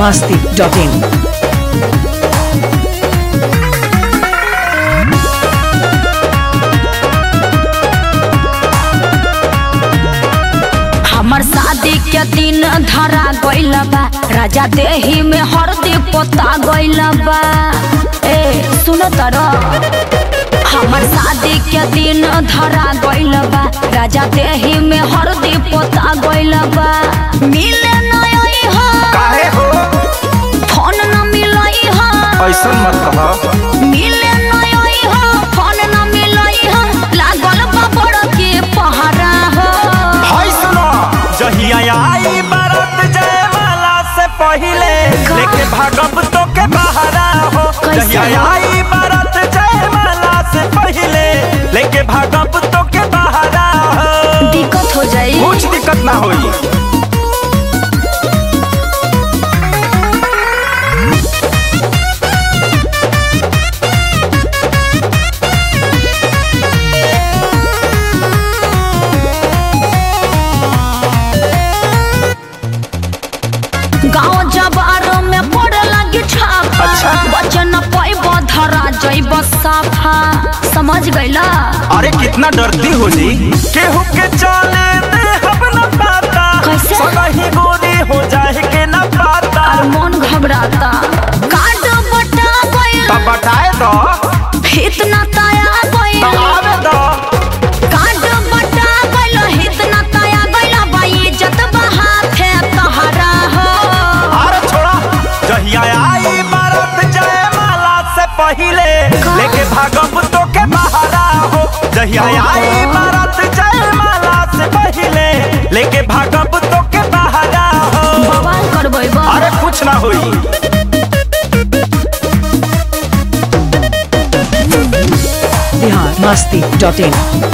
masti.in. हमर शादी के दिन धरा गइल बा राजा देही में हरदी पोता गइल बा ए सुन तर हमर शादी के दिन धरा गइल बा राजा देही में हरदी पोता गइल बा मिले नई हो काहे हो फोन न मिलई हो ऐसन मत कह मिले नई हो फोन न मिलई हो लागल बा बड़ के पहरा हो हाय सुनो जहिया आई बारात जयमाला से पहिले लेके भागब तो के बहारा हो कैसे? जहिया आई बारात जयमाला से पहिले लेके भागब तो के बहारा हो दिक्कत हो जाई कुछ दिक्कत ना होई गाँव जबार में पड़े लगी छापा अच्छा। बचन पैब धरा जैब साफा समझ गईला अरे कितना डरती हो जी केहू के चले दे हम न पाता कैसे? सही गोरी हो जाए के न पाता और मन घबराता कार्ड बटा गइल तब बताए तो इतना ताया गइल तब आवे तो कार्ड बटा गइल इतना ताया गइल बाई इज्जत बहा थे तहरा हो अरे छोड़ा जहिया आई बारात जयमाला से पहिले लेके भागब तो के बहारा हो जहिया आई बारात जयमाला से पहिले लेके भागब तो के बहारा हो बवाल करबै बा अरे कुछ ना होई Bihar masti.in.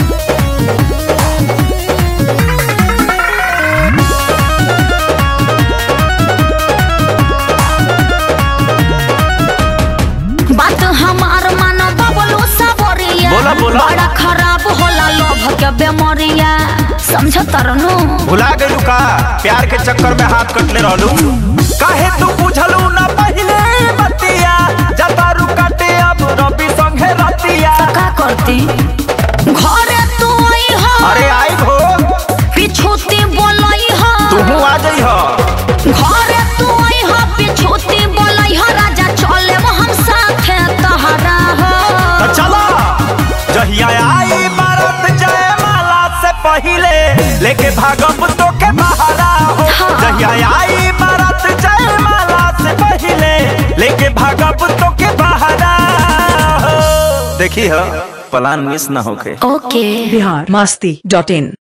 बात हमार मानो बबलू सबरिया बोला, बोला। बड़ा खराब होला लोभ के बेमरिया समझ तरनु भुला गइलू का प्यार के चक्कर में हाथ कटले रहलू काहे तू बुझलू ना पहिले बतिया जतारू काटे अब रवि संगे रतिया का करती घरे तू आई हो अरे आई हो पिछुती बोलई हो तू आ जाइ हो घरे तू आई हो पिछुती बोलई हो राजा चले हम साथे तहरा हो तो चला जहिया आई बारात जयमाला से पहिले लेके भागब तो के बहारा हो हाँ। जहिया आई बारात जयमाला से पहिले लेके भागब तो के बहारा हो देखी हो प्लान मिस ना होके ओके Bihar masti.in.